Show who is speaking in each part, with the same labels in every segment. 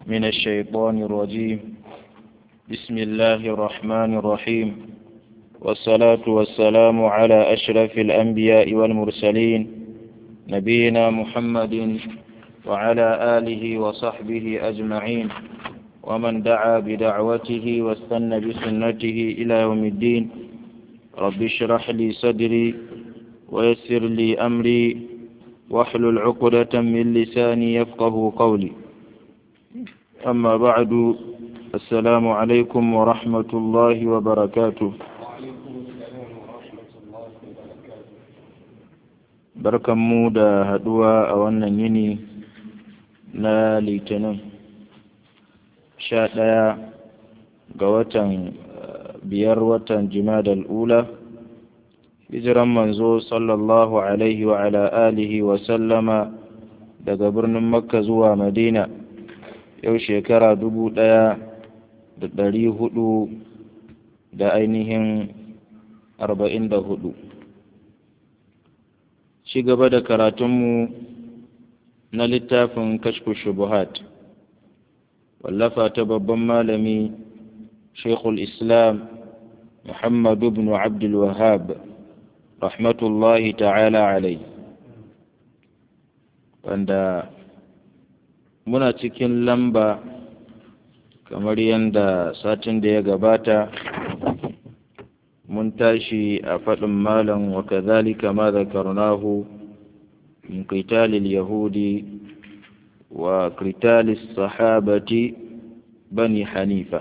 Speaker 1: من الشيطان الرجيم بسم الله الرحمن الرحيم والصلاة والسلام على أشرف الأنبياء والمرسلين نبينا محمد وعلى آله وصحبه أجمعين ومن دعا بدعوته واستنى بسنته إلى يوم الدين رب اشرح لي صدري ويسر لي أمري واحلل عقدة من لساني يفقه قولي أما بعد السلام عليكم ورحمة الله وبركاته barkanmu da haɗuwa a wannan yini na litinin sha ɗaya ga watan biyar watan jimadal ula hijiran manzo sallallahu alaihi wa ala alihi wa sallama daga birnin makka zuwa madina yau shekara dubu ɗaya da ɗari hudu da ainihin arba'in da hudu ci gaba da karatunmu na littafin kashfu shubuhat wallafa ta babban malami shekul islam muhammadu bin abdul wahab rahmatullahi ta'ala alai wanda muna cikin lamba kamar yadda satin da ya gabata mun tashi a faɗin malam wa kazalika ma zakarnahu min qitalil yahudi wa qitalis sahabati bani hanifa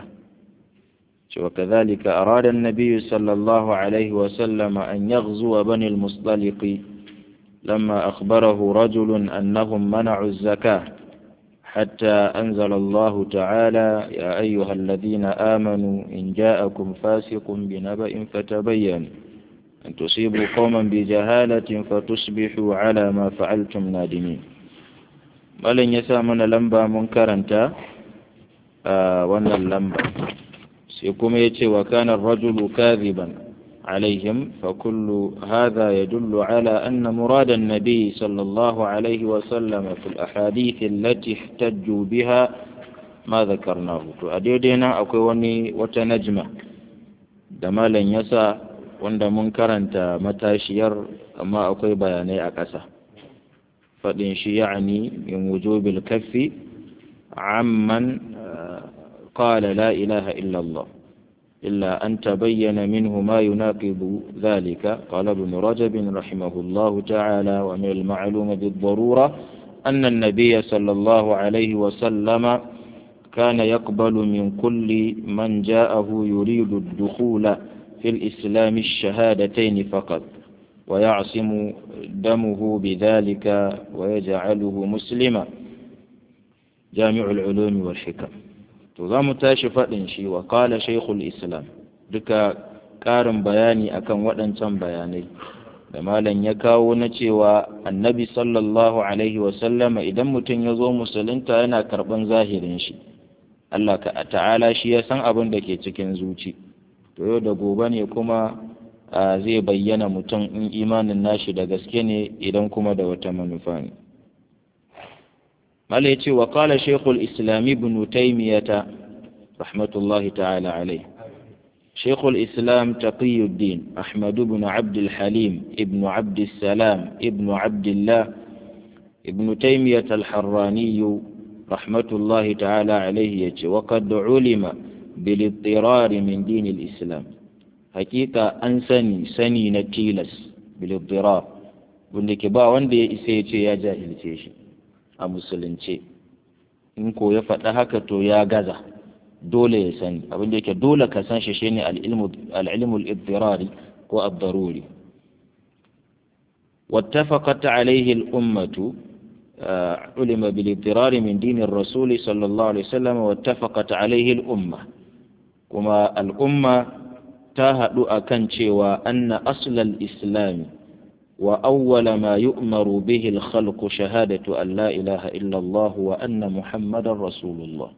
Speaker 1: وكذلك أراد النبي صلى الله عليه وسلم أن يغزو بني المصطلق لما أخبره رجل أنهم منعوا الزكاة حتى أنزل الله تعالى يا أيها الذين آمنوا إن جاءكم فاسق بنبأ فتبينوا أن تصيبوا قوما بجهالة فتصبحوا على ما فعلتم نادمين ولن يسامن لمبا منكرا آه وانا اللمبا سيكم يتي وكان الرجل كاذبا عليهم فكل هذا يدل على أن مراد النبي صلى الله عليه وسلم في الأحاديث التي احتجوا بها ما ذكرناه أديدنا أكواني وتنجمة دمالا يسا وند منكرا متاشير أما أكوي بياني أكسا فإن يعني من وجوب الكف عمن قال لا إله إلا الله إلا أن تبين منه ما يناقض ذلك قال ابن رجب رحمه الله تعالى ومن المعلوم بالضرورة أن النبي صلى الله عليه وسلم كان يقبل من كل من جاءه يريد الدخول في الإسلام الشهادتين فقط ويعصم دمه بذلك ويجعله مسلما جامع العلوم والحكم to za mu tashi faɗin shi wa kala shaikhul islam duka ƙarin bayani akan waɗancan bayanai da malam ya kawo na cewa annabi sallallahu alaihi wasallama idan mutum ya zo musulunta yana karɓan zahirin shi Allah ta'ala shi ya san abin da ke cikin zuci to yau da gobe ne kuma zai bayyana mutum in imanin nashi da gaske ne idan kuma da wata manufa ne mala ya ce wa kala shekul islami ibn taimiyata rahmatullahi ta'ala alai shekul islam taqiyuddin ahmadu ibn abdul halim ibn abdul salam ibn abdullah ibn taimiyata al-harraniyu rahmatullahi ta'ala alaihi ya ce wa qad ulima bil min din islam hakika an sani sani na tilas bil wanda ke ba wanda ya isa ya ce ya jahilce shi a musulunce in ko ya faɗa haka to ya gaza dole ya sani abin da yake dole ka san shi shine al-ilmul iddirari ko ad-daruri wattafaqat alayhi al-ummatu علم بالاضطرار من دين الرسول صلى الله عليه وسلم واتفقت عليه الأمة كما الأمة تاهد أكن وأن أصل الإسلام وأول ما يؤمر به الخلق شهادة أن لا إله إلا الله وأن محمد رسول الله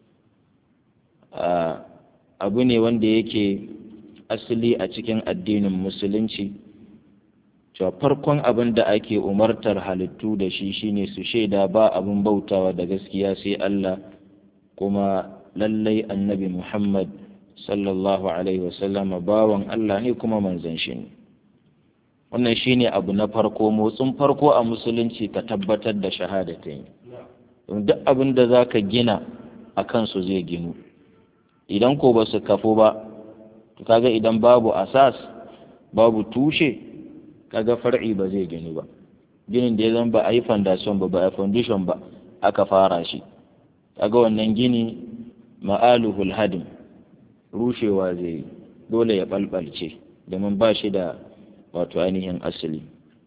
Speaker 1: abu ne wanda yake asali a cikin addinin musulunci cewa farkon abin da ake umartar halittu da shi shine su shaida ba abin bautawa da gaskiya sai Allah kuma lallai annabi Muhammad sallallahu alaihi wasallam bawan Allah ne kuma manzon shi ne wannan shine abu na farko motsin farko a musulunci ka tabbatar da shahadatain duk abin da zaka gina a kansu zai ginu idan ko ba su kafu ba to kaga idan babu asas babu tushe kaga far'i ba zai ginu ba ginin da ya zama ba a yi foundation ba ba a foundation ba aka fara shi kaga wannan gini ma'aluhul hadim rushewa zai yi dole ya balbalce domin ba shi da wato ainihin asali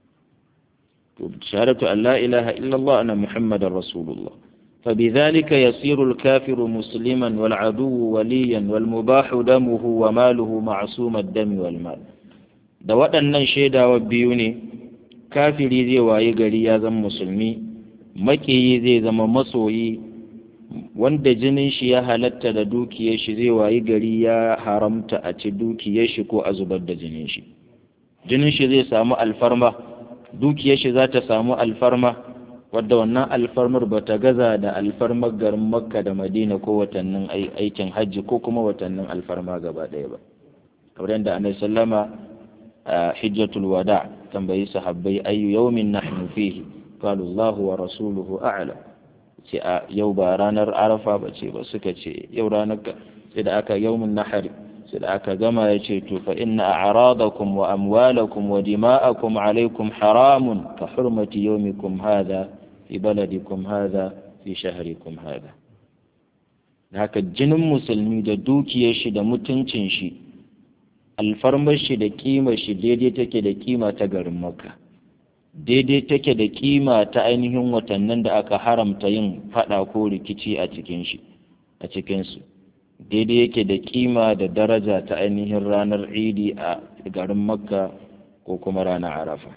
Speaker 1: shahadatu an la ilaha illallah ana muhammadar rasulullah فبذلك يصير الكافر مسلما والعدو وليا والمباح دمه وماله معصوم الدم والمال da waɗannan shaidawa biyu ne kafiri zai wayi gari ya zama musulmi makiyi zai zama masoyi wanda jinin shi ya halatta da dukiyar shi zai wayi gari ya haramta a ci dukiyar shi ko a zubar da jinin shi jinin shi zai samu alfarma dukiyar shi za ta samu alfarma wadda wannan alfarmar ba ta gaza da alfarmar garin makka da madina ko watannin aikin hajji ko kuma watannin alfarma gaba ɗaya ba kamar yadda annabi sallama a hijjatul wada tambayi sahabbai ayyu yawmin nahnu fihi qalu Allahu wa rasuluhu a'lam ce a yau ba ranar arafa ba ce ba suka ce yau ranar sai da aka yawmin nahari sai da aka gama ya ce to fa inna a'radakum wa amwalakum wa dima'akum alaykum haramun ka hurmati yawmikum hadha fi baladikum hadha fi shahrikum hadha haka jinin musulmi da dukiyar shi da mutuncin shi alfarmar shi da kima shi daidai take da kima ta garin makka daidai take da kima ta ainihin watannin da aka haramta yin fada ko rikici a cikin shi a cikinsu daidai yake da kima da daraja ta ainihin ranar idi a garin makka ko kuma ranar arafa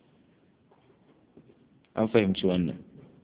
Speaker 1: an fahimci wannan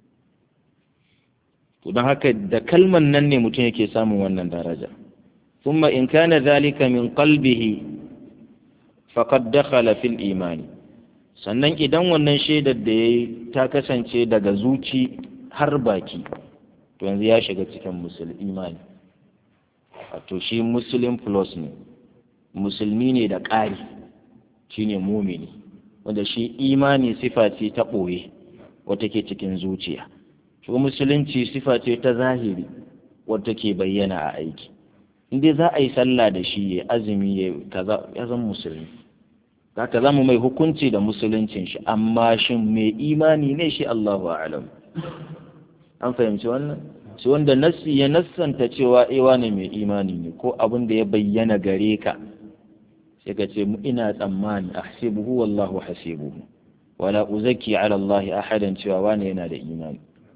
Speaker 1: don haka da kalman nan ne mutum yake samun wannan daraja ثم إن كان ذلك من قلبه فقد دخل في الإيمان sannan idan wannan shaidar da ya yi ta kasance daga zuci har baki to yanzu ya shiga cikin musulmi imani wato shi muslim plus ne musulmi ne da ƙari shi ne mumini wanda shi imani sifa ce ta ɓoye wata ke cikin zuciya shi musulunci sifa ce ta zahiri wata ke bayyana a aiki inda za a yi sallah da shi ya azumi ya kaza ya zama musulmi za ka zama mai hukunci da musuluncin shi amma shin mai imani ne shi Allahu a'lam an fahimci wannan shi wanda nassi ya nassanta cewa ewa ne mai imani ne ko abin da ya bayyana gare ka sai ka ce ina tsammani ahsibuhu wallahu hasibuhu wala uzaki ala Allah ahadan cewa wani yana da imani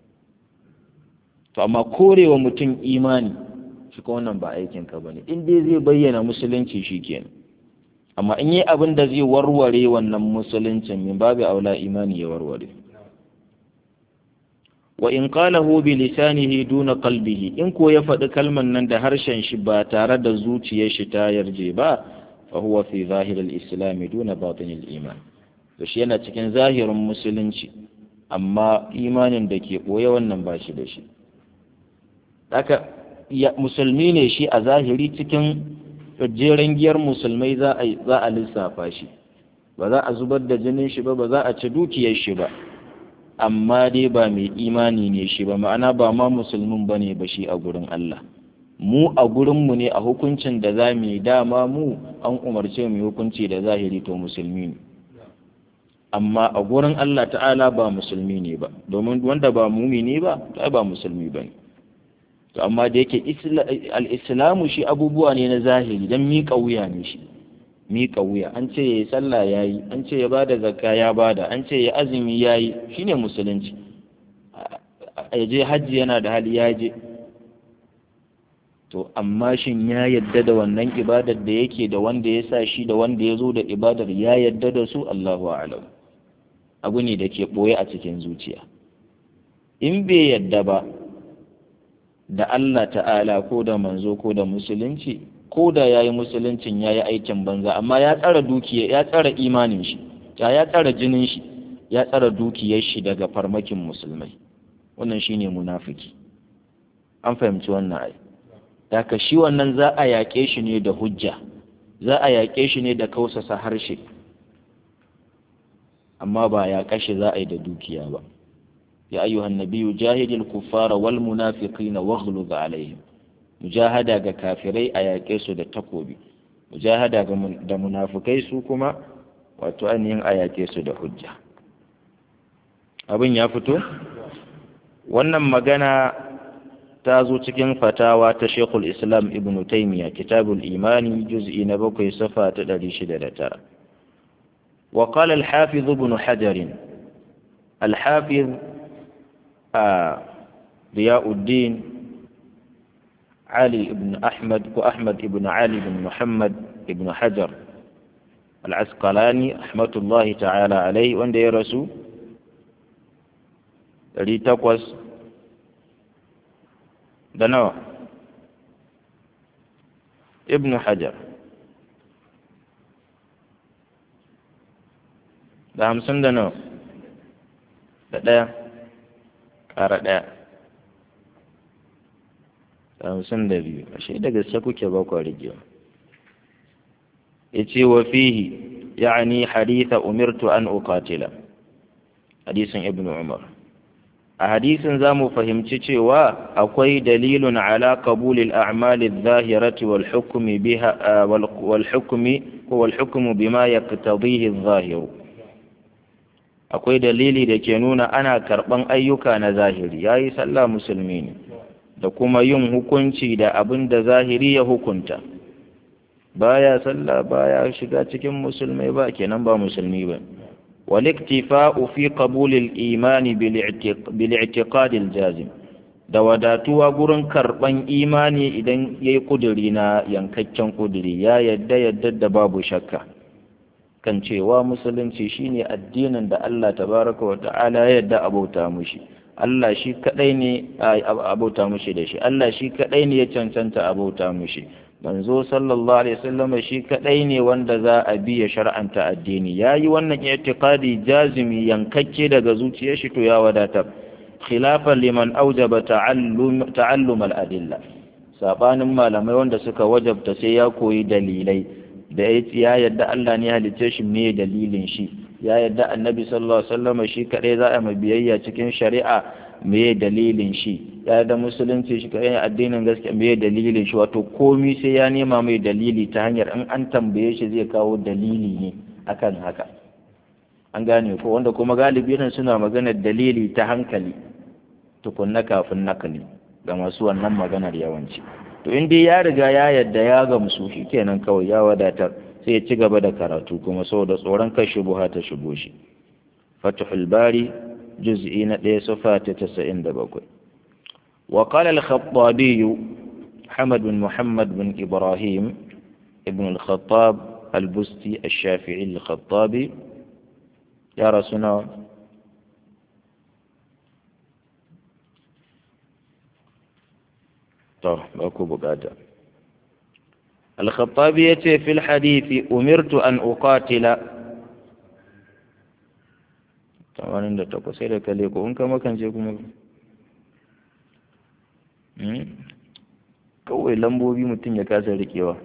Speaker 1: to amma korewa mutum imani shi ko wannan ba aikin ka bane in dai zai bayyana musulunci shikenan amma in yi abin da zai warware wannan musuluncin min babu aula imani ya warware wa in qalahu bi lisanihi duna qalbihi in ko ya faɗi kalman nan da harshen shi ba tare da zuciyar shi ta yarje ba fa huwa fi zahir al-islam duna batin al-iman to shi yana cikin zahirin musulunci amma imanin da ke boye wannan ba shi da shi haka musulmi ne shi a zahiri cikin jeren giyar musulmai za a lissafa shi ba za a zubar da jinin shi ba ba za a ci dukiyar shi ba amma dai ba mai imani ne shi ba ma'ana ba ma musulmin ba ne ba shi a gurin Allah mu a gurinmu ne a hukuncin da za mu yi dama mu an umarce mu hukunci da zahiri to musulmi ne amma a gurin Allah ta'ala ba musulmi ne ba domin wanda ba mumini ba ba musulmi ba ne to amma da yake al'islamu shi abubuwa ne na zahiri don miƙa wuya ne shi miƙa wuya an ce ya yi sallah ya yi an ce ya bada zakka ya bada an ce ya azumi ya yi shi ne musulunci ya je hajji yana da hali ya je to amma shin ya yadda da wannan ibadar da yake da wanda ya sa shi da wanda ya zo da ibadar ya yadda da su Allahu a'lam abu ne da ke ɓoye a cikin zuciya in bai yadda ba da Allah ta'ala ko da manzo ko da musulunci ko da ya yi musuluncin ya yi aikin banza amma ya tsara dukiya ya tsara imanin shi ya ya tsara jinin shi ya tsara dukiyar shi daga farmakin musulmai wannan shine munafiki an fahimci wannan ai daga shi wannan za a yaƙe shi ne da hujja za a yaƙe shi ne da kausasa harshe amma ba ya kashe za a yi da dukiya ba ya ayyuhan nabiyyu jahidil kuffara wal munafiqina waghluz alaihim mujahada ga kafirai a yaƙe su da takobi mujahada da munafukai su kuma wato ainihin a yaƙe su da hujja abin ya fito wannan magana ta zo cikin fatawa ta shekul islam ibn taimiyya kitabul imani juz'i na bakwai safa ta ɗari shida da tara وقال الحافظ ابن حجر الحافظ آه ضياء الدين علي بن أحمد وأحمد بن علي بن محمد بن حجر العسقلاني رحمة الله تعالى عليه وان دي رسول الذي تقوس دنوع ابن حجر da hamsin da nawa da ɗaya ƙara ɗaya da hamsin da biyu ashe da gaske kuke ba kwa rigewa ya ce wa fihi ya'ani haditha umirtu an uqatila hadisin ibnu umar a hadisin za mu fahimci cewa akwai dalilun ala qabulil a'mali adh-dhahirati wal hukmi biha wal hukmi wal hukmu bima yaqtadihi adh-dhahiru akwai dalili da ke nuna ana karɓan ayyuka na zahiri ya yi sallah musulmi ne da kuma yin hukunci da abin da zahiri ya hukunta baya sallah baya shiga cikin musulmai ba kenan ba musulmi ba waliktifa'u fi qabulil imani bil i'tiqadil jazim da wadatuwa gurin karɓan imani idan yayi kuduri na yankakken kuduri ya yadda yadda da babu shakka kan cewa musulunci shine addinin da Allah tabaraka wa ta'ala ya yadda abauta mushi Allah shi kadai ne abauta mushi da shi Allah shi kadai ne ya cancanta abauta mushi manzo sallallahu alaihi wasallam shi kadai ne wanda za a bi ya shar'anta addini yayi wannan i'tiqadi jazimi yankakke daga zuciyar shi to ya wadata khilafan liman aujaba ta'allum ta'allum al-adilla sabanin malamai wanda suka wajabta sai ya koyi dalilai da ya yadda Allah ne halicce shi me dalilin shi ya yadda annabi sallallahu alaihi wasallam shi kadai za a biyayya cikin shari'a me dalilin shi ya yadda musulunci shi kadai addinin gaskiya me dalilin shi wato komi sai ya nema mai dalili ta hanyar in an tambaye shi zai kawo dalili ne akan haka an gane ko wanda kuma galibi nan suna maganar dalili ta hankali tukunna kafin nakali ga masu wannan maganar yawanci to in dai ya riga ya yadda ya gamsu shi kenan kawai ya wadatar sai ya ci gaba da karatu kuma saboda tsoron kai shubuha ta shigo shi fatihul bari juz'i na ɗaya sufa ta tasa'in da bakwai wa qala al-khattabi Muhammad bin Muhammad bin Ibrahim ibn al-Khattab al-Busti al-Shafi'i al-Khattabi ya rasuna to ba ku bukata al-khattabi yace fil hadithi umirtu an uqatila tamanin da takwas sai da kale ko in ka makance kuma kawai lambobi mutum ya kasa rikewa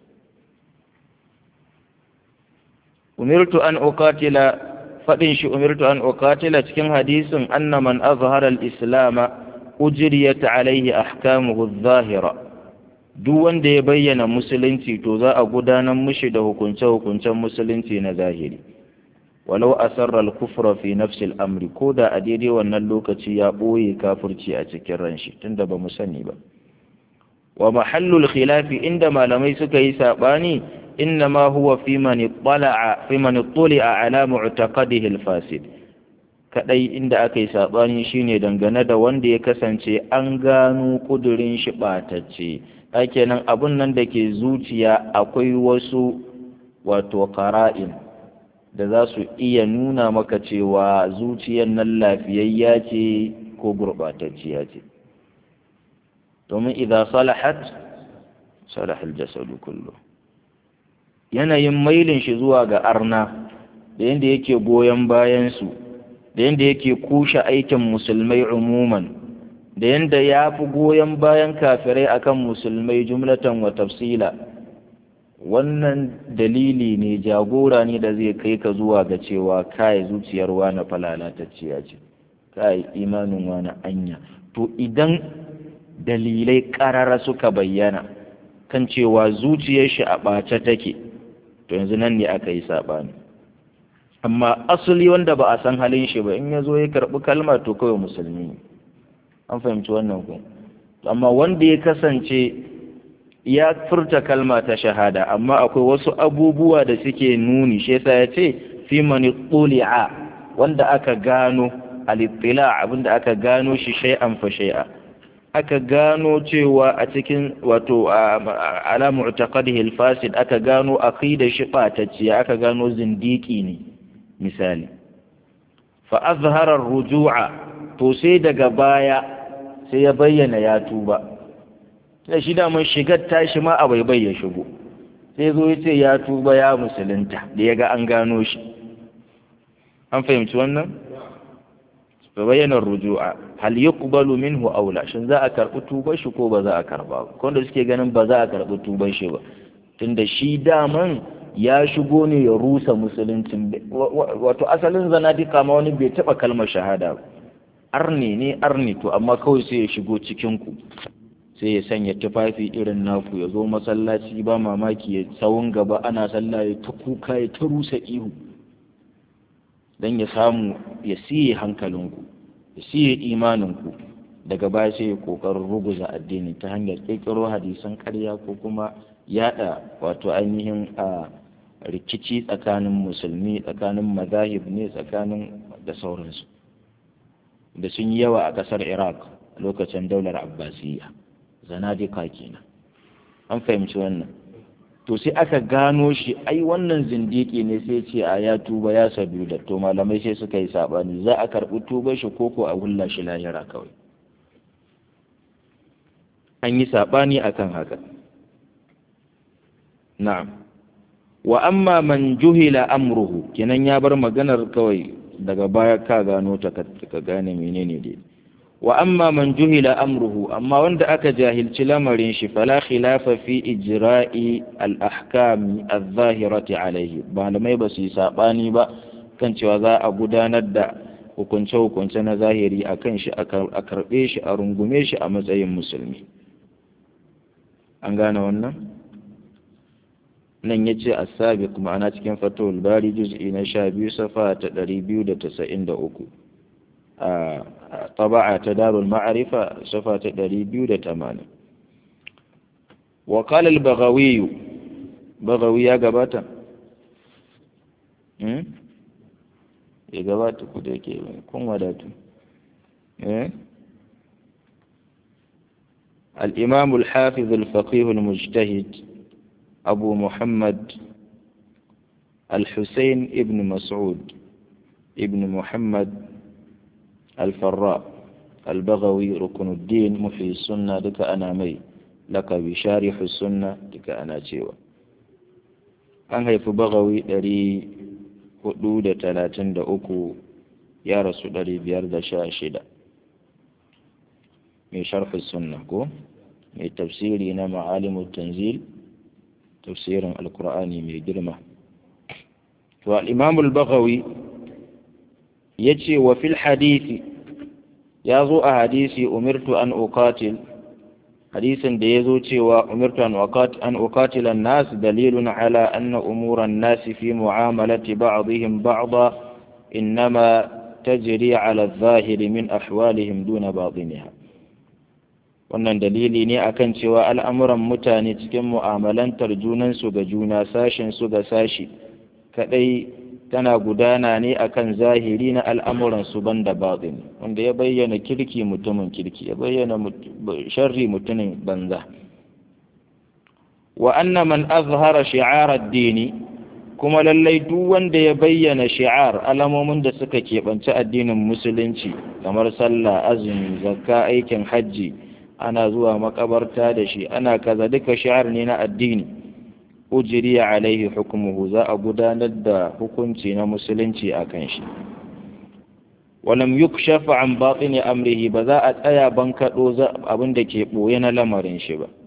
Speaker 1: umirtu an uqatila fadin shi umirtu an uqatila cikin hadisin anna man azhara al-islama ujriyat alayhi ahkamuhu adh-dhahira duk wanda ya bayyana musulunci to za a gudanar mishi da hukunce-hukuncen musulunci na zahiri walau asarra al-kufra fi nafsi al-amri ko da a daidai wannan lokaci ya boye kafirci a cikin ranshi tunda ba mu sani ba wa mahallul khilafi inda malamai suka yi sabani inna ma huwa fi man ittala'a fi man ittala'a ala mu'taqadihi al-fasid kadai inda aka yi saɓani shine dangane da wanda ya kasance an gano kudurin shi ɓatacce kenan abun nan da ke zuciya akwai wasu wato ƙara'in da za su iya nuna maka cewa zuciyar nan lafiyayya ce ko gurɓatacciya ce domin idan salahat salahal jasadu kullu yanayin mailin shi zuwa ga arna da yadda yake goyon bayansu da yadda yake kushe aikin musulmai umuman da yanda ya fi goyon bayan kafirai akan musulmai jumlatan wa tafsila wannan dalili ne jagora ne da zai kai ka zuwa ga cewa kai zuciyar wani falalatacciya ce kai imanin wani anya to idan dalilai ƙarara suka bayyana kan cewa zuciyar shi a ɓace take to yanzu nan ne aka yi saɓani amma asali wanda ba a san halin shi ba in ya zo ya karɓi kalma to kawai musulmi ne an fahimci wannan ku amma wanda ya kasance ya furta kalma ta shahada amma akwai wasu abubuwa da suke nuni shi yasa ya ce fi mani tuli'a wanda aka gano al-ittila abinda aka gano shi shay'an fa shay'a aka gano cewa a cikin wato ala mu'taqadihi al-fasid aka gano aqida shi batacciya aka gano zindiki ne misali fa azhara ar-ruju'a to sai daga baya sai ya bayyana ya tuba da shi da mun shigar tashi ma a bai ya shigo sai zo ya ce ya tuba ya musulunta da ya ga an gano shi an fahimci wannan fa bayyana ruju'a hal yuqbalu minhu aw la shin za a karbi tuban shi ko ba za a karba ba ko da suke ganin ba za a karbi tuban shi ba tunda shi daman ya shigo ne ya rusa musuluncin wato asalin zanadika ma wani bai taba kalmar shahada ba arni ne arni to amma kawai sai ya shigo cikin ku sai ya sanya tufafi irin naku ya zo masallaci ba mamaki ya tsawon gaba ana sallah ya ta kuka ya ta rusa ihu don ya samu ya siye hankalinku ya siye imaninku daga baya sai ya kokarin ruguza addini ta hanyar ƙirƙiro hadisan ƙarya ko kuma yada wato ainihin a rikici tsakanin musulmi tsakanin mazahib ne tsakanin da sauransu da sun yi yawa a ƙasar iraq lokacin daular abbasiyya zanadika kenan an fahimci wannan to sai aka gano shi ai wannan zindiki ne sai ce a ya tuba ya sabu da to malamai sai suka yi sabani za a karɓi tuba shi koko a hulla shi lahira kawai an yi sabani akan haka na'am wa amma man juhila amruhu kenan ya bar maganar kawai daga baya ka gano ta ka gane menene dai wa amma man juhila amruhu amma wanda aka jahilci lamarin shi fala khilafa fi ijra'i al-ahkam adh-dhahirati alayhi malamai ba su yi sabani ba kan cewa za a gudanar da hukunce hukunce na zahiri akan shi a karbe shi a rungume shi a matsayin musulmi an gane wannan nan ya ce as-sabiq ma'ana cikin fatawul bari juz'i na 12 safa ta 293 a طبعة دار المعرفة صفة دريبيو دتمانة وقال البغوي بغوي يا قباتا يا قباتا كدك كن وداتو الإمام الحافظ الفقيه المجتهد أبو محمد الحسين ابن مسعود ابن محمد الفراء البغوي ركن الدين محيي السنة لك أنا مي لك بشارح السنة لك أنا تيوى an haifi bagawi ɗari hudu da talatin da uku ya rasu ɗari biyar da sha shida mai sharfi sunna ko mai tafsiri na ma'alimu tanzil tafsirin alkur'ani mai girma to al'imamul bagawi ya ce wa fil hadisi ya zo a hadisi umirtu an uqatil hadisin da ya zo cewa umirtu an uqatila nas dalilun ala anna umuran nas fi mu'amalati ba'dihim ba'da innama tajri ala adh-dhahir min ahwalihim duna batiniha wannan dalili ne akan cewa al'amuran mutane cikin mu'amalantar junansu ga juna sashen su ga sashi kadai tana gudana ne akan zahiri na al'amuransu banda baɗin wanda ya bayyana kirki mutumin kirki ya bayyana sharri mutumin banza wa anna man azhara shi'ar dini kuma lallai duk wanda ya bayyana shi'ar alamomin da suka keɓanci addinin musulunci kamar sallah azumi zakka aikin hajji ana zuwa makabarta da shi ana kaza duka shi'ar ne na addini ujiriya alaihi hukumuhu za a gudanar da hukunci na musulunci a kan shi walam yukshafa an batini amrihi ba za a tsaya ban kaɗo abin da ke ɓoye na lamarin shi ba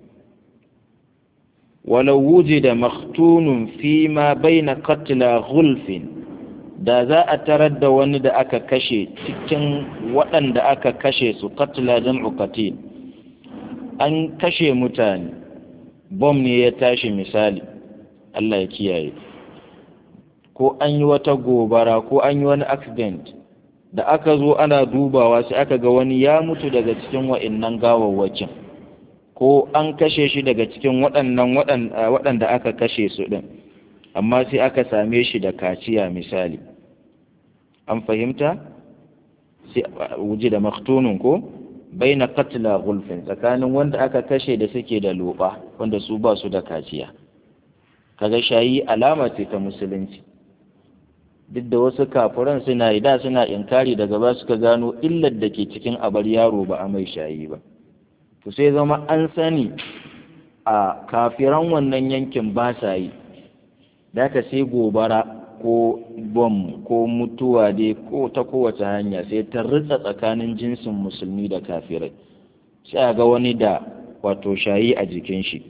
Speaker 1: walau wujida maktunun fi ma baina qatla ghulfin da za a tarar da wani da aka kashe cikin waɗanda aka kashe su qatla jam'u qatil an kashe mutane bom ne ya tashi misali Allah ya kiyaye ko an yi wata gobara ko an yi wani accident da aka zo ana dubawa sai aka ga wani ya mutu daga cikin wa'innan gawawwakin ko an kashe shi daga cikin waɗannan waɗanda aka kashe su ɗin amma sai aka same shi da kaciya misali an fahimta sai wuji da maktunun ko bai na katila gulfin tsakanin wanda aka kashe da suke da loba wanda su ba su da kaciya kaga shayi alama ce ta musulunci duk da wasu kafuran suna yi da suna inkari daga ba suka gano illar da ke cikin abar yaro ba a mai shayi ba to sai zama an sani a kafiran wannan yankin ba sa yi da ka sai gobara ko bom ko mutuwa dai ko ta kowace hanya sai ta ritsa tsakanin jinsin musulmi da kafirai sai a ga wani da wato shayi a jikin shi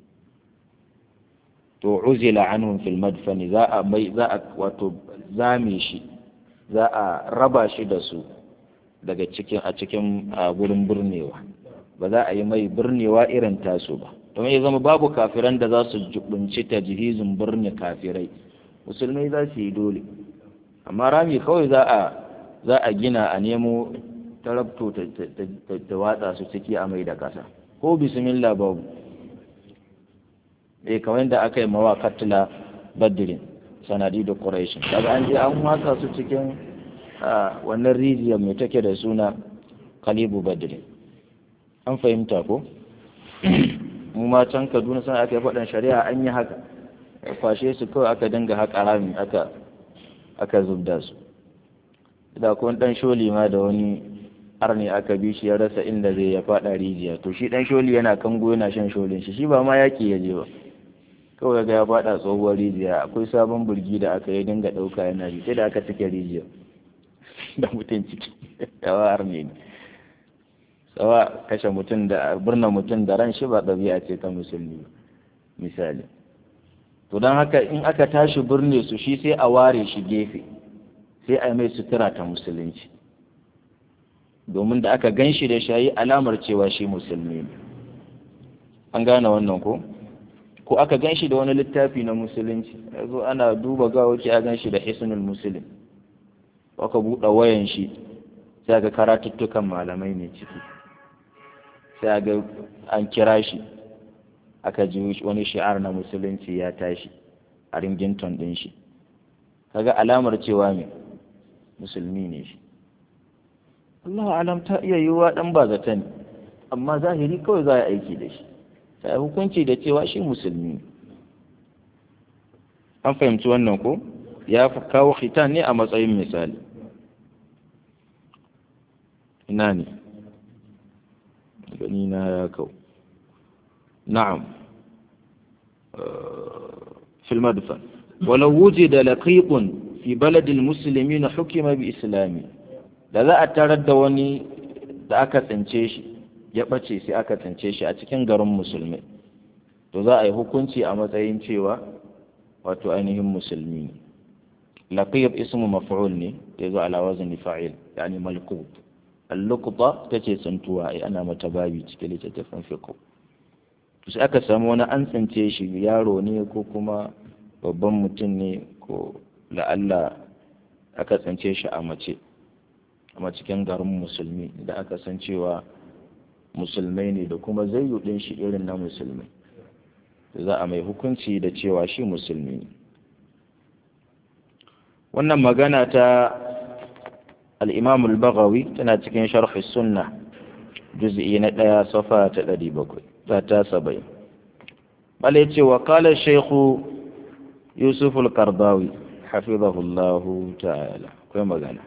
Speaker 1: to uzila anhum fil madfani za a mai za a wato zame shi za a raba shi da su daga cikin a cikin gurin birnewa ba za a yi mai birnewa irin tasu ba domin ya zama babu kafiran da za su jubunci ta jihizin birni kafirai musulmai za su yi dole amma rami kawai za a za a gina a nemo tarabto ta watsa su ciki a mai da kasa ko bismillah babu eh kamar da aka yi mawa katila badrin sanadi da quraishin daga an je an watsa su cikin wannan rijiyar mai take da suna kalibu badrin an fahimta ko mu ma can kaduna sana aka yi faɗin shari'a an yi haka kwashe su kawai aka dinga haƙa rami aka aka zubda su da kuma ɗan sholi ma da wani arni aka bi shi ya rasa inda zai ya faɗa rijiya to shi ɗan sholi yana kango yana shan sholin shi shi ba ma yaƙi ya je ba kawai ga ya faɗa tsohuwar rijiya akwai sabon burgi da aka yi dinga ɗauka yana ji sai da aka cike rijiya da mutum ciki yawa arni ne tsawa kashe mutum da birna mutum da ran shi ba ɗabi'a ce ta musulmi misali to don haka in aka tashi birne su shi sai a ware shi gefe sai a mai sutura ta musulunci domin da aka gan shi da shayi alamar cewa shi musulmi ne an gane wannan ko ko aka gan shi da wani littafi na musulunci yanzu ana duba gawaki a gan shi da hisnul musulun aka buɗe wayan shi sai ga karatuttukan malamai ne ciki sai ga an kira shi aka ji wani shi'ar na musulunci ya tashi a ringington ɗin shi kaga alamar cewa me musulmi ne shi Allah alam ta iya yiwuwa ɗan ba zata ne amma zahiri kawai za a aiki da shi sai hukunci da cewa shi musulmi an fahimci wannan ko ya fi kawo khitan ne a matsayin misali ina ne gani na ya kau na'am في المدفن ولو وجد لقيط في بلد المسلمين حكم بإسلامه da za a tarar da wani da aka tsince shi ya ɓace sai aka tsince shi a cikin garin musulmi to za a yi hukunci a matsayin cewa wato ainihin musulmi ne laqib ismu maf'ul ne ya zo ala wazni fa'il yani malqub al-luqta tace tsintuwa ai ana mata babi cikin littattafan fiqh sai aka samu wani an tsince shi yaro ne ko kuma babban mutum ne ko la'alla aka tsince shi a mace a cikin garin musulmi da aka san cewa musulmai ne da kuma zayyudin shi irin na musulmai za a mai hukunci da cewa shi musulmi ne wannan magana ta al'imam al-baghawi tana cikin sharhi sunna juz'i na ɗaya safa ta ɗari bakwai ta ta saba'in bala ce wa kala shaikhu yusuf al-kardawi hafizahullahu ta'ala akwai magana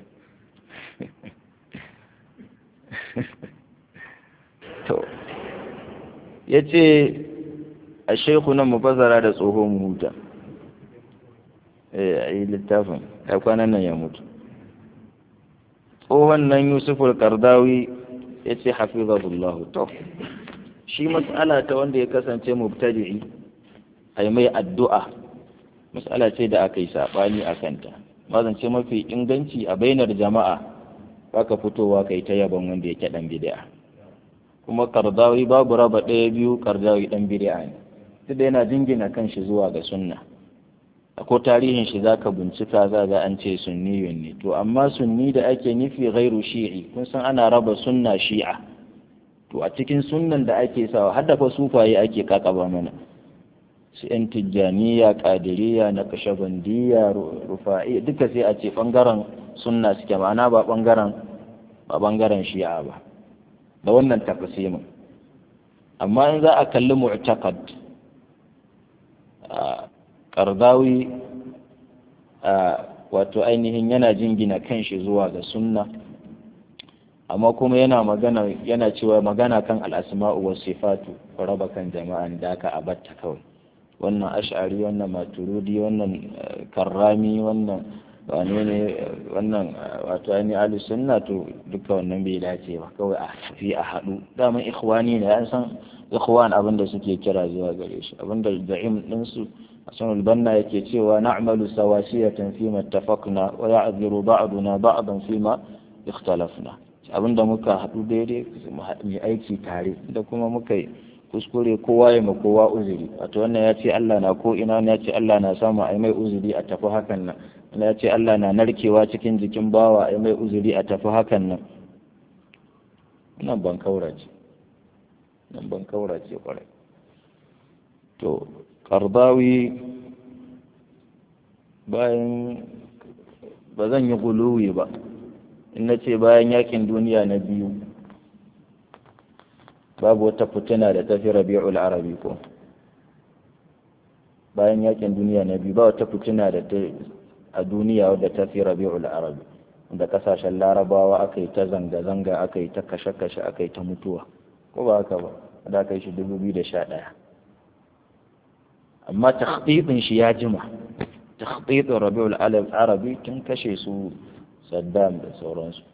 Speaker 1: to ya ce a shaikhu nan mafazara da tsohon huta a yi littafin ya kwanan nan ya mutu tsohon nan yusuful kardawi ya ce hafizahullahu to shi mas'ala ta wanda ya kasance mubtadi'i ai mai addu'a mas'ala ce da aka yi saɓani a kanta mazance mafi inganci a bainar jama'a baka fitowa kai ta yaban wanda yake dan bid'a kuma kardawi babu raba ɗaya biyu kardawi dan bid'a ne duk da yana jingina kanshi zuwa ga sunna ko tarihin shi zaka bincika za ga an ce sunniyun ne to amma sunni da ake nufi ghairu shi'i kun san ana raba sunna shi'a to a cikin sunnan da ake sawa har da fa sufaye ake kakaba mana su yan tijjaniya kadiriya na kashabandiya rufa'i duka sai a ce bangaren sunna suke ma'ana ba bangaren ba bangaren shi'a ba da wannan tafsimin amma in za a kalli mu'taqad kardawi wato ainihin yana jingina kanshi zuwa ga sunna amma kuma yana magana yana cewa magana kan al'asma'u wa sifatu raba kan jama'an da aka abatta kawai wannan ash'ari wannan maturudi wannan karrami wannan wane ne wannan wato ainihin ahli sunna to duka wannan bai dace ba kawai a tafi a haɗu daman ikhwani ne an san ikhwan abin da suke kira zuwa gare shi abin da za'im ɗinsu hasan albanna yake cewa na'malu sawasiyatan fi ma ittafaqna wa ya'dhiru ba'duna ba'dan fi ma ikhtalafna abin da muka haɗu daidai mu aiki tare da kuma muka yi kuskure kowa ya ma kowa uzuri wato wannan ya ce Allah na ko ina ya ce Allah na samu ai mai uzuri a tafi hakan nan wannan ya ce Allah na narkewa cikin jikin bawa ai mai uzuri a tafi hakan nan nan ban kaura ce nan ban kaura ce kwarai to karbawi bayan ba zan yi guluwi ba in na ce bayan yakin duniya na biyu babu wata fitina da ta fi rabi'ul arabi ko bayan yakin duniya na biyu ba wata fitina da ta a duniya wadda ta fi rabi'ul arabi da kasashen larabawa aka yi ta zanga-zanga aka yi ta kashe-kashe aka yi ta mutuwa ko ba haka ba da aka yi shi 2011 amma takhtitin shi ya jima takhtitin rabi'ul arabi tun kashe su saddam da sauransu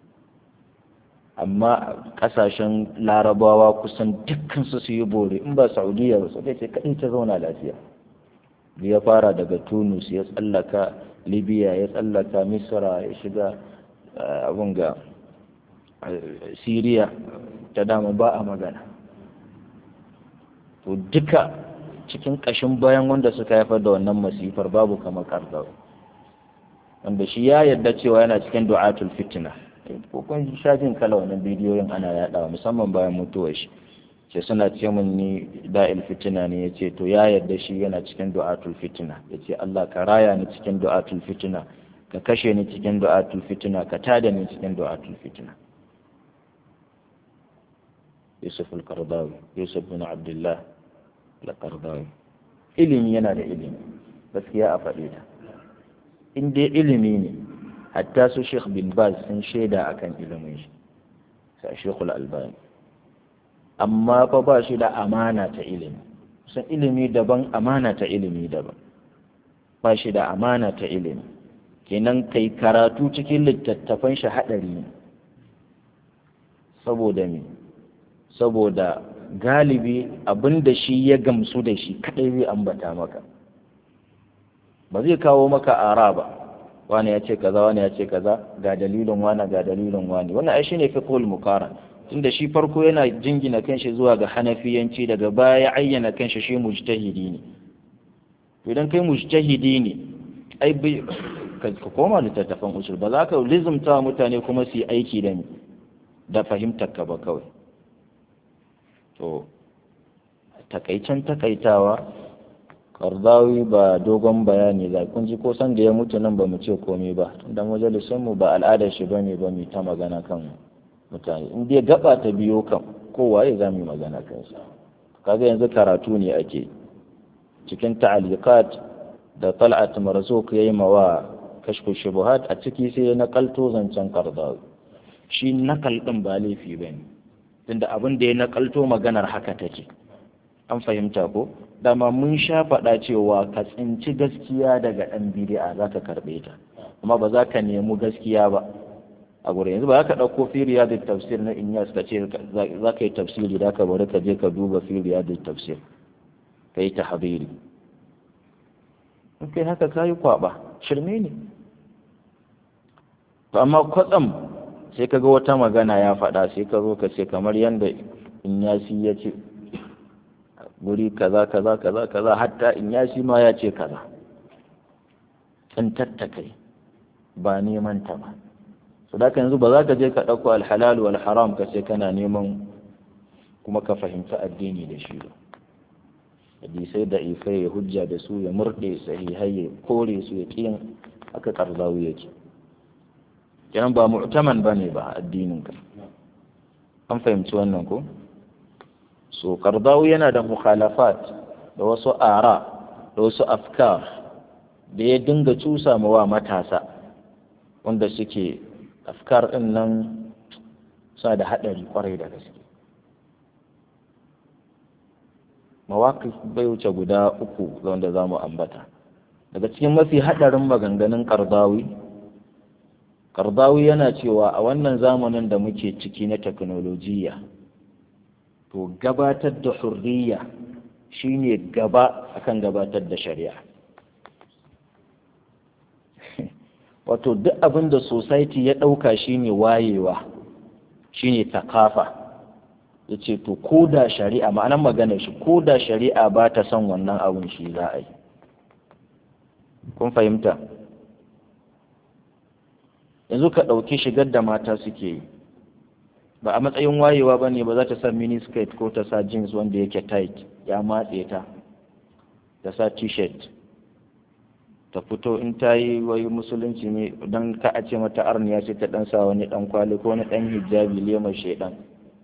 Speaker 1: amma kasashen larabawa kusan dukkan su yi bore in ba saudiya ba sai ce kadai ta zauna lafiya ya fara daga tunus ya tsallaka libya ya tsallaka misra ya shiga abun ga syria ta dama ba a magana to duka cikin ƙashin bayan wanda suka haifar da wannan masifar babu kamar karzawa wanda shi ya yarda cewa yana cikin du'atul fitina ko kun sha jin kala wannan bidiyoyin ana yadawa musamman bayan mutuwar shi ce suna ce min ni da'il fitina ne ya ce to ya yarda shi yana cikin du'atul fitina ya ce Allah ka raya ni cikin du'atul fitina ka kashe ni cikin du'atul fitina ka tada ni cikin du'atul fitina Yusuf al-Qardawi Yusuf bin Abdullah al-Qardawi ilimi yana da ilimi gaskiya a faɗi ta in dai ilimi ne hatta su Sheikh bin Baz sun shaida akan ilimin shi sai Sheikhul Albani amma fa ba shi da amana ta ilimi san ilimi daban amana ta ilimi daban ba shi da amana ta ilimi kenan kai karatu cikin littattafan shi haɗari ne saboda me saboda galibi abin da shi ya gamsu da shi kaɗai zai ambata maka ba zai kawo maka ara ba wani ya ce kaza wani ya ce kaza ga dalilin wani ga dalilin wani wannan ai shine fiqhul muqaran tunda shi farko yana jingina kanshi zuwa ga hanafiyanci daga baya ya ayyana kanshi shi mujtahidi ne idan kai mujtahidi ne ai ka koma littattafan usul ba za ka lizumta mutane kuma su yi aiki da ni da fahimtar ka ba kawai to takaicen takaitawa kardawi ba dogon bayani za kun ji ko san da ya mutu nan ba mu ce komai ba tunda majalisun mu ba al'adar shi bane ba mu ta magana kan mutane in dai gaba ta biyo kan kowaye za mu yi magana kan shi kaga yanzu karatu ne ake cikin ta'aliqat da tal'at marzuq yayi mawa kashfu shubuhat a ciki sai ya nakalto zancen kardawi shi nakal din ba laifi bane tunda abin da ya nakalto maganar haka take an fahimta ko dama mun sha faɗa cewa ka tsinci gaskiya daga ɗan bidi'a za ka karɓe ta amma ba za ka nemi gaskiya ba a gurin yanzu ba ka ɗauko fi riyadul tafsir na inyas ka ce za ka yi tafsiri da ka bari ka je ka duba fi riyadul tafsir ka yi ta habiri in kai haka ka yi kwaba shirme ne to amma kwatsam sai ka ga wata magana ya faɗa sai ka zo ka ce kamar yadda inyasi ya ce guri kaza kaza kaza kaza hatta inyasi ma ya ce kaza in tattakai ba neman ta ba su da yanzu ba za ka je ka ɗauko alhalal wal haram ka ce kana neman kuma ka fahimci addini da shi ba hadisai da ifai ya hujja da su ya murɗe sahihai ya kore su ya ƙiyin aka karzawu yake kenan ba mu'taman ba ne ba addinin ka an fahimci wannan ko so karzawu yana da mukhalafat da wasu ara da wasu afkar da ya dinga cusa wa matasa wanda suke afkar ɗin nan suna da haɗari kwarai da gaske mawaƙi bai wuce guda uku wanda za mu ambata daga cikin mafi haɗarin maganganun ƙardawi ƙardawi yana cewa a wannan zamanin da muke ciki na teknolojiya to gabatar da hurriya shine gaba akan gabatar da shari'a wato duk abin da society ya ɗauka shine wayewa shine takafa ya ce to ko da shari'a ma'anar maganar shi ko da shari'a ba ta son wannan abin shi za a yi kun fahimta yanzu ka ɗauki shigar da mata suke yi ba a matsayin wayewa ba ne ba za ta sa mini skirt ko ta sa jeans wanda yake tight ya matse ta ta sa t-shirt ta fito in ta yi wai musulunci ne don ka a ce mata arniya ce ta dan sa wani dan kwali ko wani dan hijabi lemar shaidan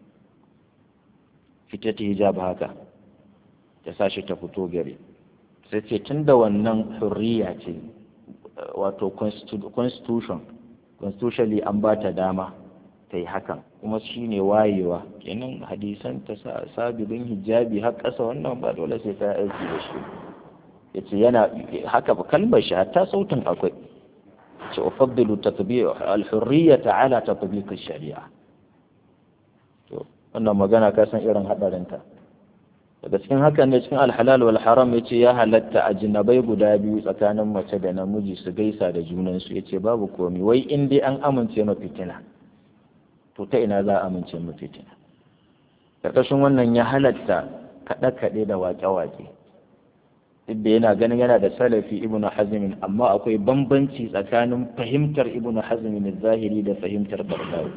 Speaker 1: fita ta hijab haka ta sa shi ta fito gari sai ce tun da wannan hurriya ce wato constitution constitutionally an ba ta dama ta yi hakan kuma shi ne wayewa kenan hadisan ta sa sabibin hijabi har ƙasa wannan ba dole sai ta aiki da shi ya ce yana haka ba kalmar shi hatta sautin akwai ce ufaddilu tatbiq al-hurriyyata ala tatbiq shari'a to wannan magana ka san irin hadarin ta daga cikin hakan ne cikin al-halal wal haram yace ya halatta a jinabai guda biyu tsakanin mace da namiji su gaisa da junan su yace babu komai wai in dai an amince ma fitina to ta ina za a amince ma fitina karkashin wannan ya halatta kaɗe-kaɗe da waƙe-waƙe duk da yana ganin yana da salafi ibnu hazmin amma akwai bambanci tsakanin fahimtar ibnu hazmin zahiri da fahimtar bardawi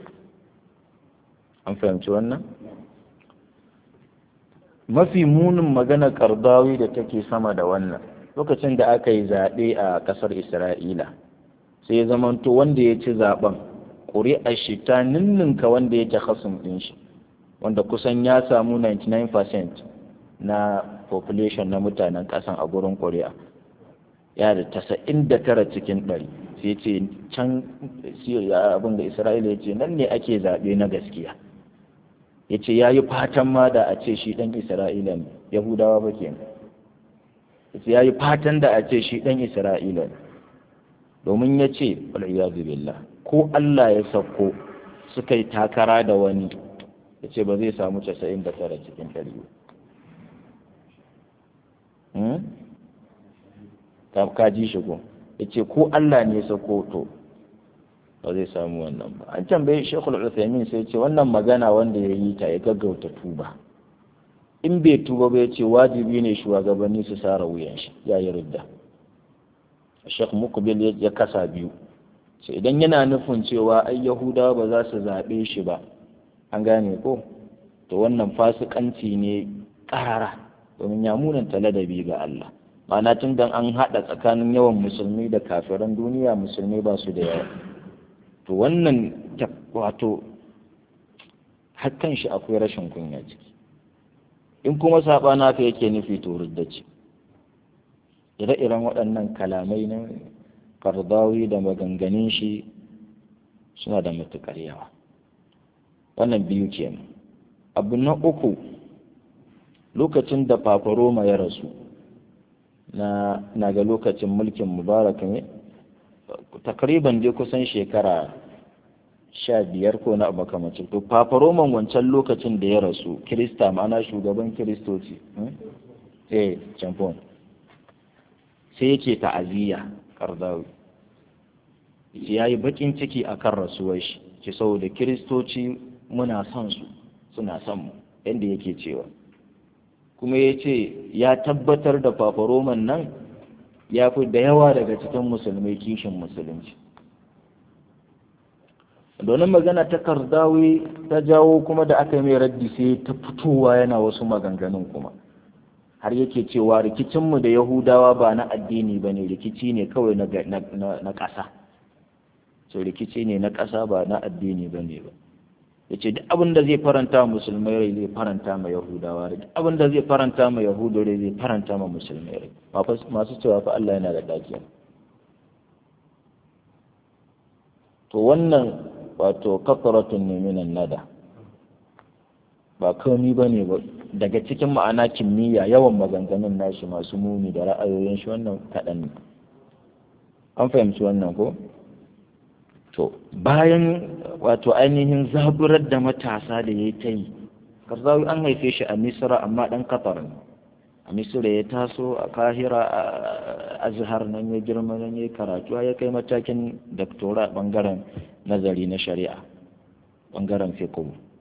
Speaker 1: an fahimci wannan mafi munin magana kardawi da take sama da wannan lokacin da aka yi zaɓe a ƙasar isra'ila sai ya zamanto wanda ya ci zaɓen ƙuri'ar shi ta ninninka wanda ya hasum ɗin shi wanda kusan ya samu 99% na population na mutanen kasan a gurin korea ya da tasa'in da tara cikin ɗari sai ce can abin da isra'ila ya ce nan ne ake zaɓe na gaskiya ya ce ya yi fatan ma da a ce shi ɗan isra'ila ne yahudawa ba ke ya ce ya yi fatan da a ce shi ɗan isra'ila ne domin ya ce billah ko allah ya sauko suka yi takara da wani ya ce ba zai samu casa'in da tara cikin ɗari ka ji shi ko ya ce ko Allah ne sako to ba zai samu wannan ba an tambayi shekul uthaymin sai ce wannan magana wanda ya yi ta ya gaggauta tuba in bai tuba ba ya ce wajibi ne shugabanni su sara wuyan shi ya yi ridda shek mukbil ya kasa biyu ce idan yana nufin cewa ai yahudawa ba za su zaɓe shi ba an gane ko to wannan fasikanci ne ƙarara domin ya munanta ladabi ga Allah ma'ana tun dan an haɗa tsakanin yawan musulmi da kafiran duniya musulmi ba su da yawa to wannan wato hakan shi akwai rashin kunya ciki in kuma saɓana haka yake nufi to ce ire-iren waɗannan kalamai na kardawi da maganganun shi suna da matuƙar yawa wannan biyu kenan abu na uku lokacin da fafaroma ya rasu na na ga lokacin mulkin mubarak ne takriban dai kusan shekara sha biyar ko na makamacin to papa roman wancan lokacin da ya rasu kirista ma'ana shugaban kiristoci eh champon sai yake ta'aziyya kardawi ya yi bakin ciki akan rasuwar shi ce saboda kiristoci muna son su suna son mu yadda yake cewa kuma ya ce ya tabbatar da papa roman nan ya fi da yawa daga cikin musulmai kishin musulunci domin magana ta kardawi ta jawo kuma da aka yi mai raddi sai ta fitowa yana wasu maganganun kuma har yake cewa rikicinmu da yahudawa ba na addini ba ne rikici ne kawai na ƙasa so rikici ne na ƙasa ba na addini ba ne ba ya ce duk abin da zai faranta musulmai rai zai faranta ma yahudawa rai duk abin da zai faranta ma yahudu rai zai faranta ma musulmai rai masu cewa fa Allah yana da ɗakiya to wannan wato kafaratun ne minan nada ba komi ba ne ba daga cikin ma'ana kimiyya yawan maganganun nashi masu muni da ra'ayoyin shi wannan kaɗan ne an fahimci wannan ko to bayan wato ainihin zaburar da matasa da ya ta yi karzawi an haife shi a misra amma ɗan kafar ne a misra ya taso a kahira a azhar nan ya girma nan ya karatu ya kai matakin daktora bangaren nazari na shari'a bangaren fiqh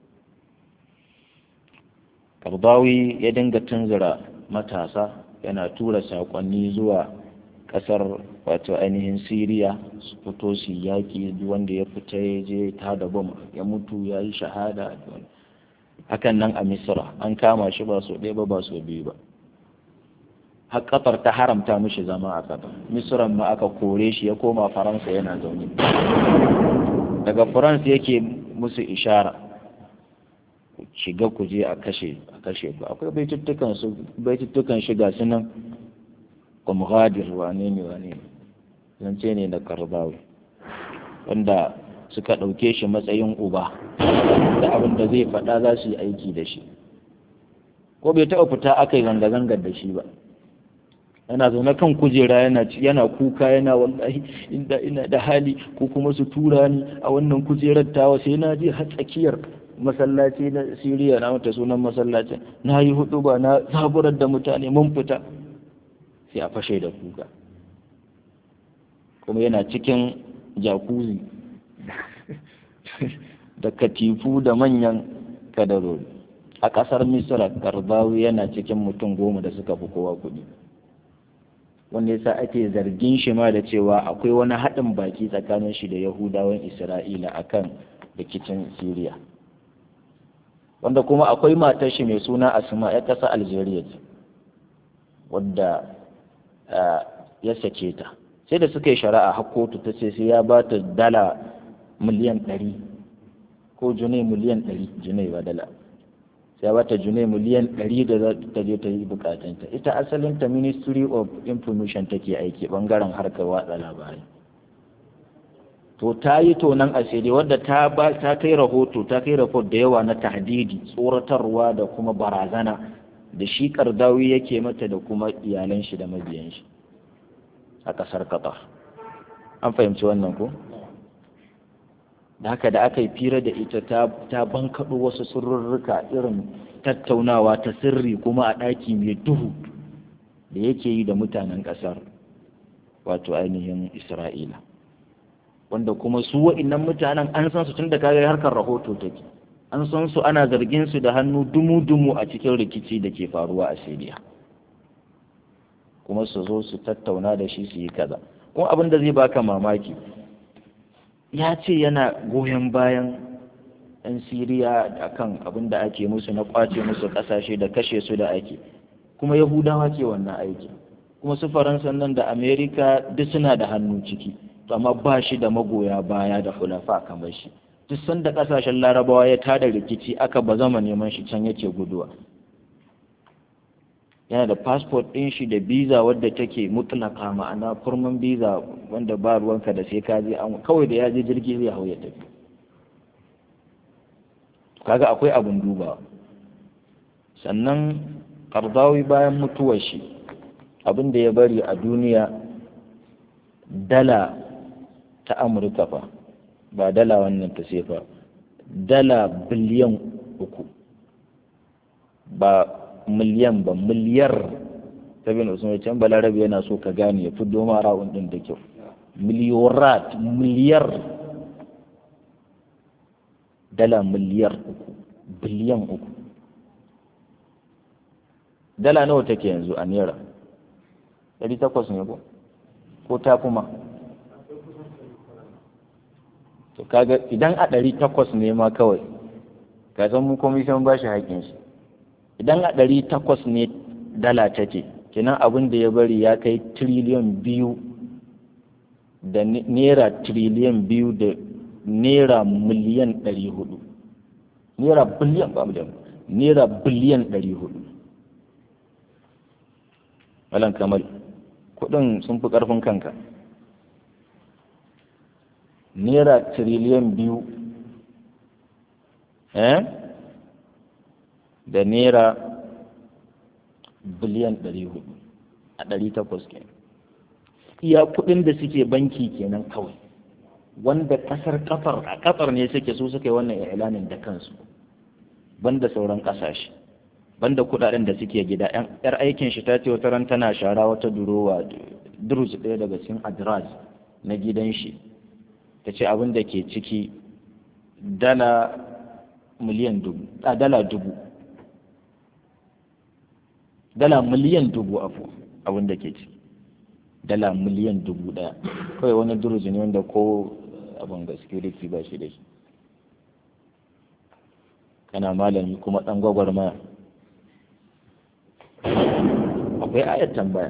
Speaker 1: kardawi ya dinga tunzura matasa yana tura saƙonni zuwa ƙasar wato ainihin siriya su fito su yaƙi wanda ya fita ya je ta da bom ya mutu ya yi shahada hakan nan a misra an kama shi ba so ɗaya ba ba so biyu ba har kafar ta haramta mishi zama a kafar misran ma aka kore shi ya koma faransa yana zaune daga faransa yake musu ishara shiga ku je a kashe a kashe ku akwai baituttukan su baituttukan shiga su nan kumghadir wane ne wane ne zance ne da karbawi wanda suka ɗauke shi matsayin uba da abin da zai faɗa za su yi aiki da shi ko bai taɓa fita aka yi zanga-zangar da shi ba yana zaune kan kujera yana yana kuka yana wallahi inda ina da hali ko kuma su tura ni a wannan kujerar tawa sai na je har tsakiyar masallaci na Siriya na mata sunan masallacin na yi hudu ba na zaburar da mutane mun fita sai a fashe da kuka kuma yana cikin jakuzi da katifu da manyan kadarori a ƙasar misra karbawi yana cikin mutum goma da suka fi kowa kuɗi wanda yasa ake zargin shi ma da cewa akwai wani haɗin baki tsakanin shi da yahudawan isra'ila akan rikicin siriya wanda kuma akwai matar shi mai suna asma ya ƙasa algeria ce wadda ya sake ta sai da suka yi shari'a har kotu ta ce sai ya ba ta dala miliyan ɗari ko junai miliyan ɗari junai ba dala sai ba ta junai miliyan ɗari da za ta je ta yi bukatunta ita asalin ta ministry of information take aiki bangaren harkar watsa labarai to ta yi tonan asiri wadda ta ba ta kai rahoto ta kai rahoto da yawa na tahdidi tsoratarwa da kuma barazana da shi kardawi yake mata da kuma iyalan shi da mabiyan shi a ƙasar Qatar an fahimci wannan ko da haka da aka yi fira da ita ta bankaɗo wasu sirrurruka irin tattaunawa ta sirri kuma a ɗaki mai duhu da yake yi da mutanen ƙasar wato ainihin isra'ila wanda kuma su wa'innan mutanen an san su tun da kaga harkar rahoto take an san su ana zargin su da hannu dumu-dumu a cikin rikici da ke faruwa a siriya kuma su zo su tattauna da shi su yi kaza kuma abin da zai baka mamaki ya ce yana goyon bayan 'yan siriya a kan abin da ake musu na kwace musu kasashe da kashe su da ake kuma yahudawa ke wannan aiki kuma su faransa nan da amerika duk suna da hannu ciki amma ba shi da magoya baya da hulafa kamar shi duk sanda kasashen larabawa ya tada rikici aka ba zama neman shi can yake guduwa yana da fasfot ɗin shi da biza wadda take mutlaka ma'ana kurman biza wanda ba ruwanka da sai ka je an kawai da ya je jirgi zai hau ya tafi kaga akwai abin duba sannan kardawi bayan mutuwar shi abin da ya bari a duniya dala ta amurka fa ba dala wannan ta sefa dala biliyan uku ba miliyan ba miliyar ta bin usman can balarabe yana so ka gane ya fi doma ra'un din da kyau miliyorat miliyar dala miliyar uku biliyan uku dala nawa take yanzu a naira ɗari takwas ne ko ko ta kuma to kaga idan a ɗari takwas ne ma kawai ka san mu komishin ba shi haƙƙin shi idan a ɗari takwas ne dala take kenan abin da ya bari ya kai tiriliyan biyu da naira tiriliyan biyu da naira miliyan ɗari hudu naira biliyan ba miliyan naira biliyan ɗari hudu malam kamal kuɗin sun fi ƙarfin kanka naira tiriliyan biyu eh da naira biliyan ɗari hudu a ɗari takwas kenan iya kuɗin da suke banki kenan kawai wanda ƙasar kafar a kafar ne suke su suka yi wannan ilanin da kansu banda sauran ƙasashe banda kuɗaɗen da suke gida yar aikin shi ta ce wata ran tana shara wata durowa durus ɗaya daga cikin adras na gidan shi ta ce abin da ke ciki dala miliyan dubu a dala dubu dala miliyan dubu afu abin da ke ciki dala miliyan dubu ɗaya kawai wani duruji ne wanda ko abin ga security ba shi da shi kana malami kuma ɗan gwagwarmaya akwai ayat tambaya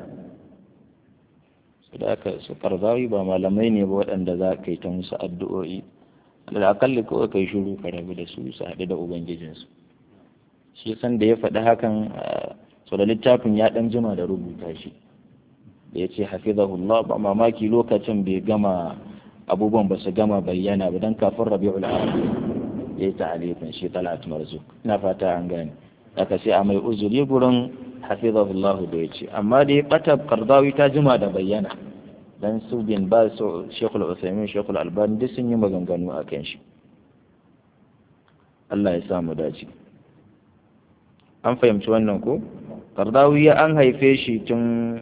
Speaker 1: su da aka su karzawi ba malamai ne ba waɗanda za ka yi ta musu addu'o'i da akalli kawai kai shiru ka rabu da su su haɗu da ubangijinsu shi san da ya faɗi hakan so da littafin ya ɗan jima da rubuta shi da ya ce hafizahullah ba mamaki lokacin bai gama abubuwan ba su gama bayyana ba don kafin rabi'ul arabi ya yi ta'alifin shi talat marzuk ina fata an gane aka sai a mai uzuri gurin hafizahullah da ya ce amma dai bata kardawi ta jima da bayyana dan su bin ba su shekul usaimin shekul albani duk sun yi maganganu a kan shi Allah ya samu dace an fahimci wannan ko kardawi ya an haife shi tun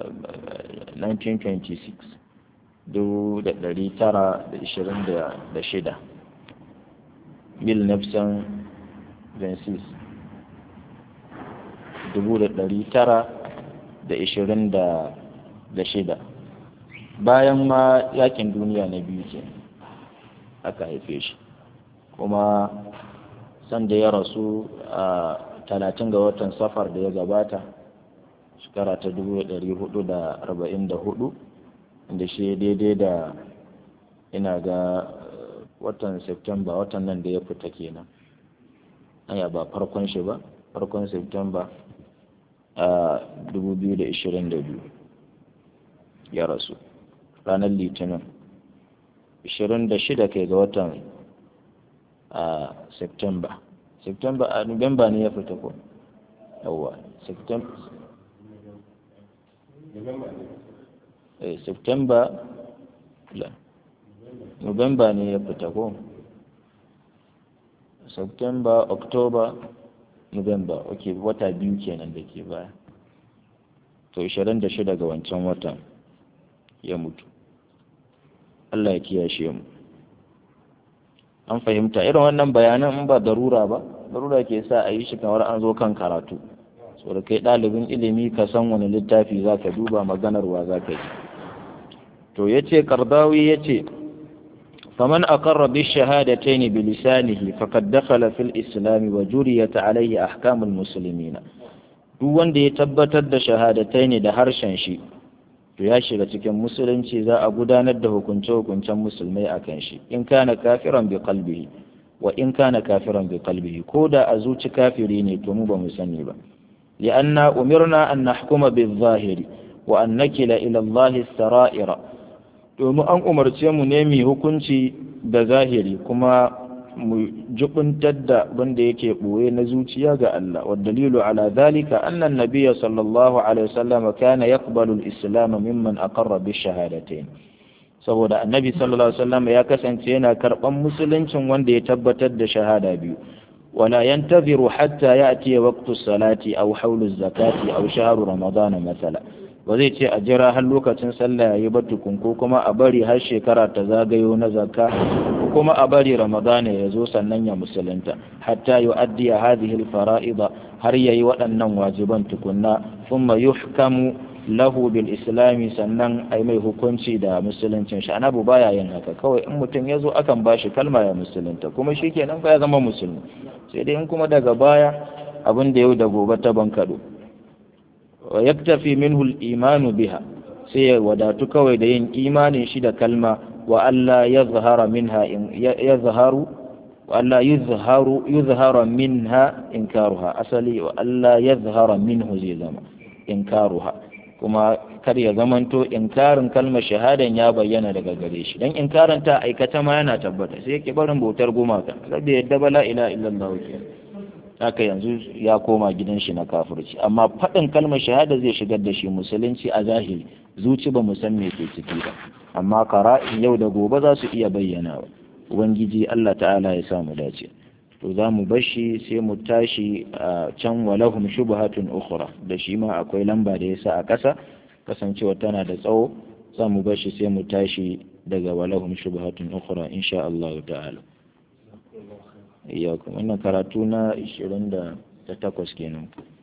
Speaker 1: 1926 dubu da ɗari tara da ishirin da shida mil nefsan vensis dubu da ɗari tara da ishirin da shida bayan ma yakin duniya na biyu ke aka haife shi kuma sanda ya rasu a talatin ga watan safar da ya gabata shekara ta dubu ɗari hudu da arba'in da hudu da shi daidai da ina ga watan septemba watan nan da ya fita kenan aya ba farkon shi ba farkon septemba a dubu biyu da ishirin da biyu ya rasu ranar litinin ishirin da shida kai ga watan a septemba septemba a nuwamba ne ya fita ko yawwa septemba eh september la november ne ya fita ko september october november ok wata biyu kenan da ke baya to 26 ga wancan watan ya mutu Allah ya kiyashe mu an fahimta irin wannan bayanan in ba darura ba darura ke sa a yi shi kamar an zo kan karatu so da kai ɗalibin ilimi ka san wani littafi za ka duba maganarwa za ka yi to ya ce kardawi ya ce faman aqarra bi shahadatayn bi lisanihi faqad dakhala fil islam wa juriyat alayhi ahkamul muslimina duk wanda ya tabbatar da shahadatayn da harshen shi to ya shiga cikin musulunci za a gudanar da hukunce-hukuncen musulmai a kan shi in kana kafiran bi qalbihi wa in kana kafiran bi qalbihi ko da a zuci kafiri ne to mu ba mu sani ba li'anna umirna an nahkuma bil zahiri wa an nakila ila Allah sara'ira domin an umarce mu ne mu hukunci da zahiri kuma mu jubuntar da wanda yake boye na zuciya ga Allah wa dalilu ala dhalika anna an-nabiyya sallallahu alaihi wasallam kana yaqbalu al-islam mimman aqarra bi shahadatayn saboda annabi sallallahu alaihi wasallam ya kasance yana karban musuluncin wanda ya tabbatar da shahada biyu wala yantaziru hatta ya'ti waqtu salati aw hawlu zakati aw shahru ramadan masala ba zai ce a jira har lokacin sallah yayi ba tukun ko kuma a bari har shekara ta zagayo na zakka ko kuma a bari ramadana ya zo sannan ya musulunta hatta yu'addi hadhihi al-fara'id har yayi waɗannan wajiban tukunna thumma yuhkamu lahu bil islami sannan ai mai hukunci da musuluncin shi anabu baya yin haka kawai in mutum ya zo akan bashi kalma ya musulunta kuma shi kenan fa ya zama musulmi sai dai in kuma daga baya abin da yau da gobe ta bankado wa yaktafi minhu al imanu biha sai ya wadatu kawai da yin imanin shi da kalma wa Allah yazhara minha yazharu wa Allah yuzharu yuzhara minha inkaruha asali wa Allah yazhara minhu zai zama inkaruha kuma kar ya zamanto inkarin kalmar shahadan ya bayyana daga gare shi dan inkarin ta aikata ma yana tabbata sai yake barin bautar gumaka sabda yadda bala ila illallah ke haka yanzu ya koma gidan shi na kafirci amma faɗin kalmar shahada zai shigar da shi musulunci a zahiri zuci ba mu san me ke ciki ba amma qara'in yau da gobe za su iya bayyana wa ubangiji Allah ta'ala ya samu dace to za mu bashi sai mu tashi a can walahum shubhatun ukhra da shi ma akwai lamba da yasa a ƙasa kasancewa tana da tsawo za mu bashi sai mu tashi daga walahum shubhatun ukhra insha Allah ta'ala iyakum wannan karatu na 28 kenan